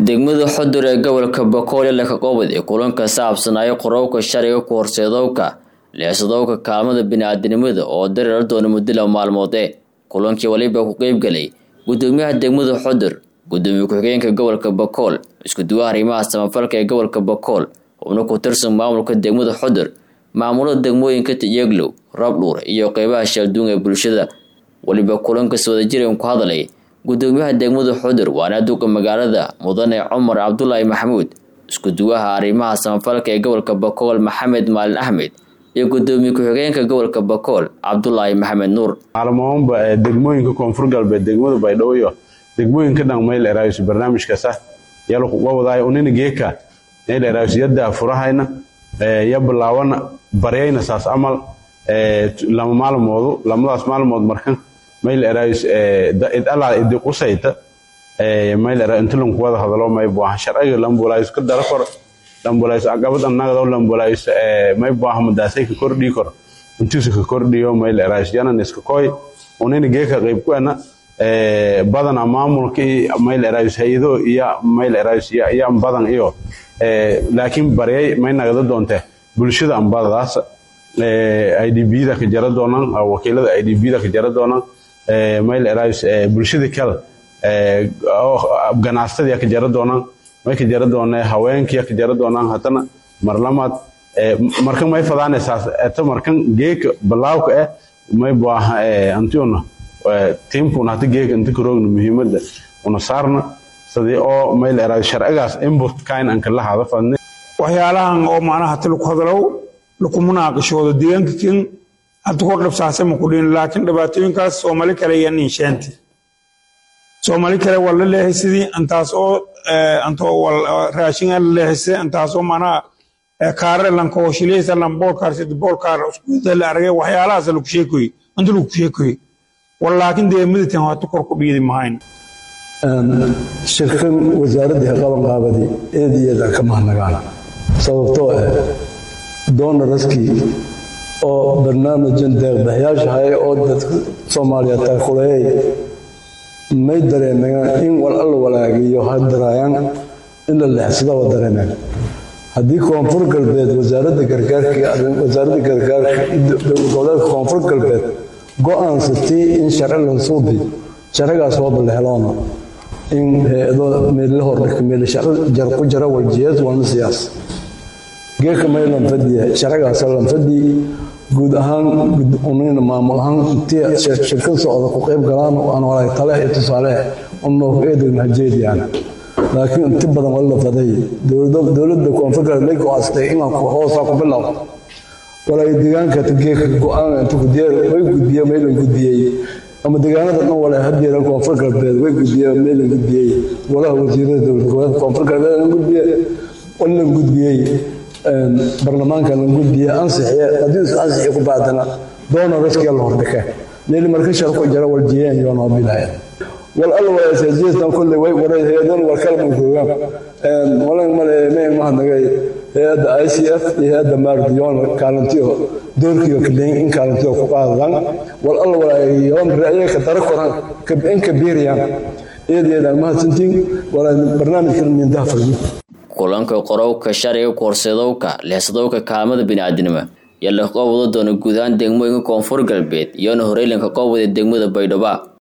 degmada xudur ee gobolka bakool ee lakaqoobad ee kulanka saabsanaayo qorowka sharciga ku horseedowka leesadowka kaalmada bini-aadinimada oo dareer doona muddo laba maalmood ee kulankii waliba ku qeybgalay gudoomiyaha degmada xudur gudoomiye ku-xigeenka gobolka bakool iskuduwaha arrimaha samafalka ee gobolka bakool xubno ku tirsan maamulka degmada xudur maamulada degmooyinka tiyeglow rabdhuur iyo qeybaha sheelduun ee bulshada weliba kulankas wadajiran ku hadlay gudoomiyaha degmada xudur waana duqa magaalada mudane cumar cabdulaahi maxamuud iskuduwaha arrimaha samafalka ee gobolka bakool maxamed maalin axmed iyo gudoomiye ku-xigeenka gobolka bakool cabdulaahi maxamed nuur maalmoonba degmooyinka koonfur galbeed degmada baydhabo iyo degmooyinka dhan mayl eraayus barnaamijkaasa yalwawadaay unina geeka mayl eraayus yadda furahayna ya bilaawana baryayna saas amal lama maalmoodu lamadaas maalmood markan mayl eraayus idalaa idi qusayta mayl era intulan kuwada hadalo may buaha sharciga lambulaayus ka dara kor lambulaayus agabad annagado lambulaayus may buaha madaasay ka kordhii kor intuusa ka kordhiyo mayl eraayus yanan iska koy unina geeka qayb kuena badana maamulka mayl eraayus hay-ado iyo mayl eraayus iyo badan iyo laakiin baryay may nagada doonte bulshada ambadadaas idbda ka jara doonaan wakiilada idbda ka jara doonaan mayl eraayus bulshada kale ganacsatada ka jara doonaan may ka jara doonee haweenkii ka jara doonaan haddana marlamaad markan may fadaanaysaas eta markan geeka balaawka eh may buaha antiuna tiimkuna hata geeka inta karoogna muhiimada una saarna sidii oo mayl eraayus sharcigaas input kain anka la hada fadne waxyaalahan oo macnaha hati laku hadalow laku munaaqishoodo deegaanka kin hadda kor dhabsaase ma ku dhihin laakiin dhibaatooyinkaas soomali kale iyo ninsheenti soomali kale waa la leehay antaas oo antoo raashinga la leehayse antaas oo macnaha kaare lankahoshileysa lan boolkaar sida boolkaar uskuuda la aragay waxyaalahaas lagu sheekoy inta lagu sheekoy war laakiin dee miditan hata kor ku dhiidi mahayn shirkan wasaaraddii qabanqaabadii eed iyo eedaan ka mahadnagaan sababtoo ah doonaraskii oo barnaamijkan deeqbaxyaashahay oo dadka soomaaliya taakuleeyay may dareemayaan in wal alla walaagiyo hadaraayaan in la leexsada wa dareemeen haddii koonfur galbeed wasaaradda gargaarkawasaaradda gargaarka goboleedka koonfur galbeed go-aansatay in sharci lansuubi sharcigaas waa balleheloona in hay-ado meelila hordhika meelishaco jar ku jara waljiyeed waana siyaas geeka may lanfadiya sharcigaasa lanfadii guud ahaan unina maamul ahaan intii shirkad socda ku qayb galaan aan walay tale iyo tusaale unoo eedan hajeediyaan laakiin inti badan wali la faday dowladda koonfur galbeed may go-aastay inaan hoosaa ku bilow walay deegaanka geeka go-aan inta gudiye way gudbiye maylan gudbiyey ama deegaanada dhan wale hadeera koonfur galbeed way gudbiyeen meelan gudbiyey golaha wasiirada dowlad goboleedka koonfur galbeed lan gudbiye lan gudbiyey barlamaanka lan gudbiye ansixiye haddii isu ansixi ku baadana doona raskiya la hordhike meeli marka sharku jara waljiyeen yoo noo bilaya wal alla walaasaajiyeestan kolley way waray hay-adan war kalma joogaan walan male may mahadnagay hay-adda i c f iyo hay-adda maardiyoon kaalintiyo doorkiyo kaleyn in kaalintiyo ku qaadadaan wal alla walaayoon ra'yaka dara koran in kabiiriyaan eedeedaan mahadsantiin walaa barnaamijkan mindaha farmi kulanka qorowka sharciga ku horseedowka leesadowka kaalmada bini-aadinimo yaa la qoobwado doona guud ahaan degmooyinka koonfur galbeed iyoona horeylanka qoobwada degmada baydhaba